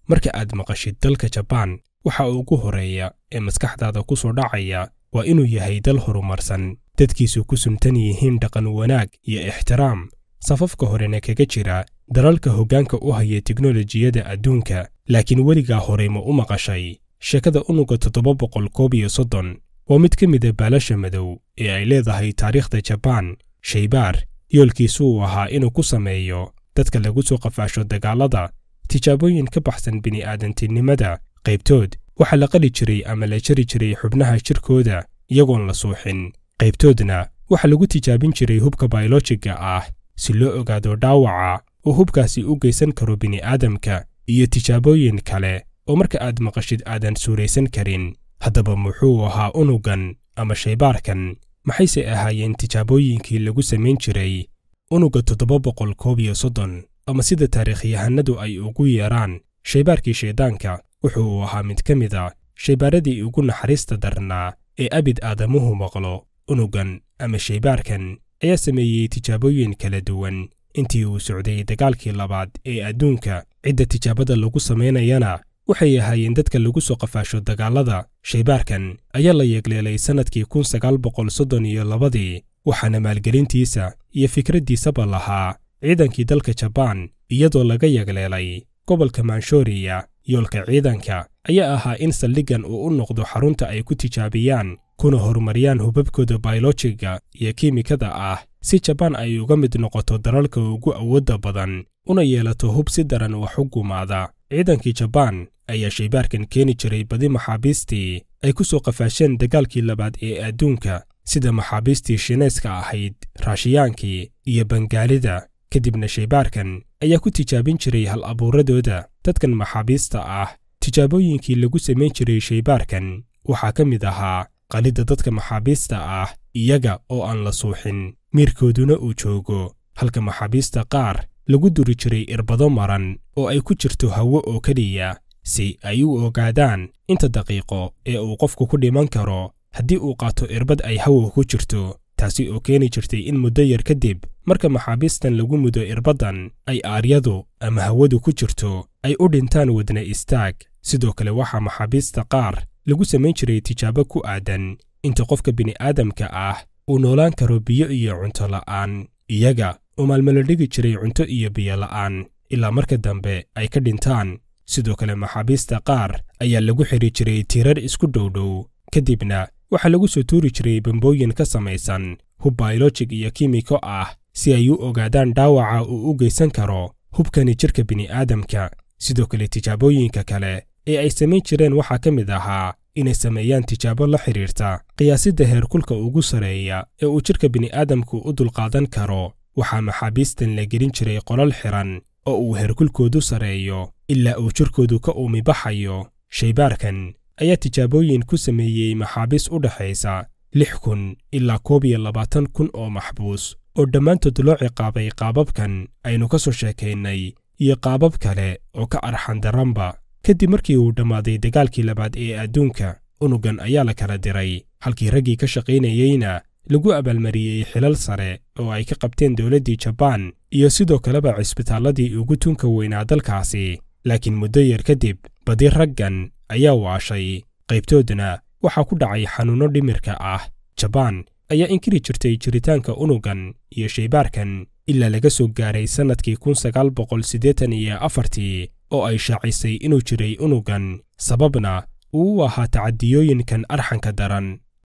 marka aad maqashid dalka jabaan waxa ugu horreeya ee maskaxdaada ku soo dhacaya waa inuu yahay dal horumarsan dadkiisu ku suntan yihiin dhaqan wanaag iyo ixtiraam safafka horena kaga jira dalalka hoggaanka u haya teknolojiyadda adduunka laakiin weligaa horey ma u maqashay sheekada unuga toddoba boqol koob iyo soddon waa mid ka mida baalasha madow ee ay leedahay taariikhda jabaan shaybaar yoolkiisu uu ahaa inuu ku sameeyo dadka lagu soo qafaasho dagaallada tijaabooyin ka baxsan bini'aadantinimada qaybtood waxaa la qali jiray ama la jari jiray xubnaha jirkooda iyagoon la suuxin qaybtoodna waxaa lagu tijaabin jiray hubka bayolojiga ah si loo ogaado dhaawaca uu hubkaasi u geysan karo bini'aadamka iyo tijaabooyin kale oo marka aad maqashid aadan suuraysan karin haddaba muxuu ahaa unugan ama shaybaarkan maxayse ahaayeen tijaabooyinkii lagu samayn jiray unuga toddoba boqol koob iyo soddon ama sida taariikhyahanadu ay ugu yeedhaan shaybaarkii shayddaanka wuxuu ahaa mid ka mid a shaybaaradii ugu naxariista darnaa ee abid aadamuhu maqlo unugan ama shaybaarkan ayaa sameeyey tijaabooyin kala duwan intii uu socday dagaalkii labaad ee adduunka cidda tijaabada lagu samaynayana waxay ahaayeen dadka lagu soo qafaasho dagaallada shaybaarkan ayaa la yeegleelay sannadkii kun sagaal boqol soddon iyo labadii waxaana maalgelintiisa iyo fikraddiisaba lahaa ciidankii dalka jabaan iyadoo laga yeegleelay gobolka manshoriya yoolka ciidanka ayaa ahaa in saldhiggan uu u noqdo xarunta ay ku tijaabiyaan kuna horumariyaan hubabkooda bayolojiga iyo kiimikada ah si jabaan ay uga mid noqoto dalalka ugu awoodda badan una yeelato hub si daran wax u gumaada ciidankii jabaan ayaa shaybaarkan keeni jiray badi maxaabiistii ay ku soo qafaasheen dagaalkii labaad ee adduunka sida maxaabiistii shineeska ahayd raashiyaankii iyo bangaalida kadibna shaybaarkan ayaa ku tijaabin jiray hal abuuradooda dadkan maxaabiista ah tijaabooyinkii lagu samayn jiray shaybaarkan waxaa ka mid ahaa qalidda dadka maxaabiista ah iyaga oo aan la suuxin miirkooduna uu joogo halka maxaabiista qaar lagu duri jiray irbado maran oo ay ku jirto hawo oo keliya si ay u ogaadaan inta daqiiqo ee uu qofku ku dhiman karo haddii uu qaato irbad ay hawo ku jirto taasi oo keeni jirtay in muddo yar kadib marka maxaabiistan lagu mudo irbaddan ay aaryadu ama hawadu ku jirto ay u dhintaan wadna istaag sidoo kale waxaa maxaabiista qaar lagu samayn jiray tijaabo ku aadan inta qofka bini'aadamka ah uu noolaan karo biyo iyo cunto la'aan iyaga oo maalmala dhigi jiray cunto iyo biyo la'aan ilaa marka dambe ay ka dhintaan sidoo kale maxaabiista qaar ayaa lagu xidhi jiray tiirar isku dhowdhow kadibna waxaa lagu soo tuuri jiray bambooyin ka samaysan hub bayolojig iyo kiimiko ah si ay u ogaadaan dhaawaca uu u geysan karo hubkani jidhka bini'aadamka sidoo kale tijaabooyinka kale ee ay samayn jireen waxaa ka mid ahaa inay sameeyaan tijaabo la xidhiirta qiyaasidda heerkulka ugu sarreeya ee uu jidhka bini'aadamku u dulqaadan karo waxaa maxaabiistan la gelin jiray qolal xiran oo uu heerkulkoodu sarreeyo ilaa uu jidhkoodu ka uumi baxayo shaybaarkan ayaa tijaabooyin ku sameeyey maxaabiis u dhexaysa lix kun ilaa koob iyo labaatan kun oo maxbuus oo dhammaantood loo ciqaabay qaababkan aynu ka soo sheekaynay iyo qaabab kale oo ka arxan daranba kadib markii uu dhammaaday dagaalkii labaad ee adduunka unugan ayaa la kala diray halkii raggii ka shaqaynayeyna lagu abaalmariyey xilal sare oo ay ka qabteen dowladdii jabaan iyo sidoo kaleba cisbitaalladii ugu tunka weynaa dalkaasi laakiin muddo yar kadib badi raggan ayaa waashay qaybtoodna waxaa ku dhacay xanuunno dhimirka ah jabaan ayaa inkiri jirtay jiritaanka unugan iyo shaybaarkan ilaa laga soo gaaray sannadkii kun sagaal boqol siddeetan iyo afartii oo ay shaacisay inuu jiray unugan sababna uu u ahaa tacadiyooyinkan arxanka daran